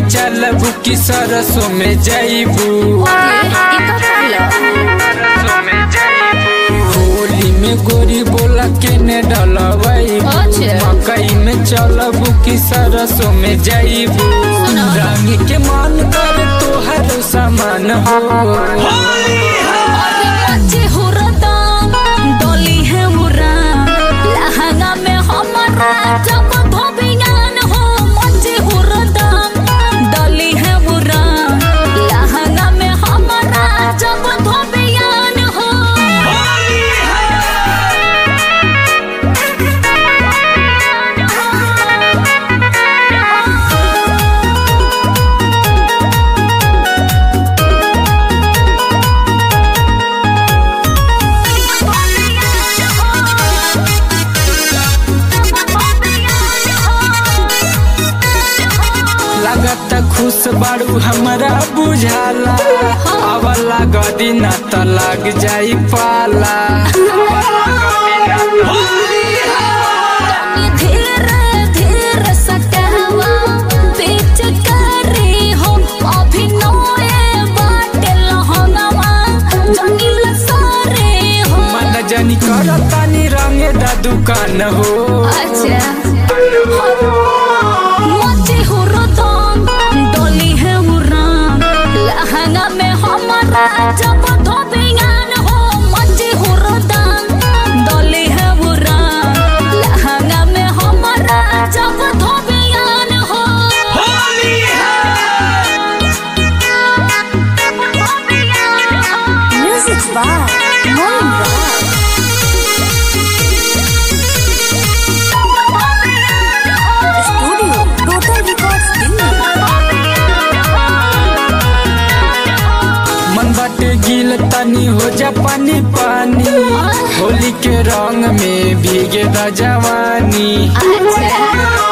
में चलबू कि सरसों में जईबू होली में गोरी बोला के ने डलबई अच्छा। मकई में चलबू कि सरसों में जईबू रंग के मन कर तोहर सामान हो जब धोबियान हो लगत खुश बारू हमरा बुझाला अब लागदी ना त लग जाई पाला धीरे धीरे सटहवा बीच करी हो अभिनय बाटे लहंगवा जंगल सारे हो मन जनी करतानी रंगे दा दुकान हो अच्छा मची हो रतन डोली है उड़ान लहंगा में हमारा जब धोबियान हो मची हो रतन डोली है उड़ान लहंगा में हमारा जब धोबियान हो Music by Moin studio total records मन बाटे गिल तनी हो जा पानी पानी होली के रंग में भीगे दा जवानी अच्छा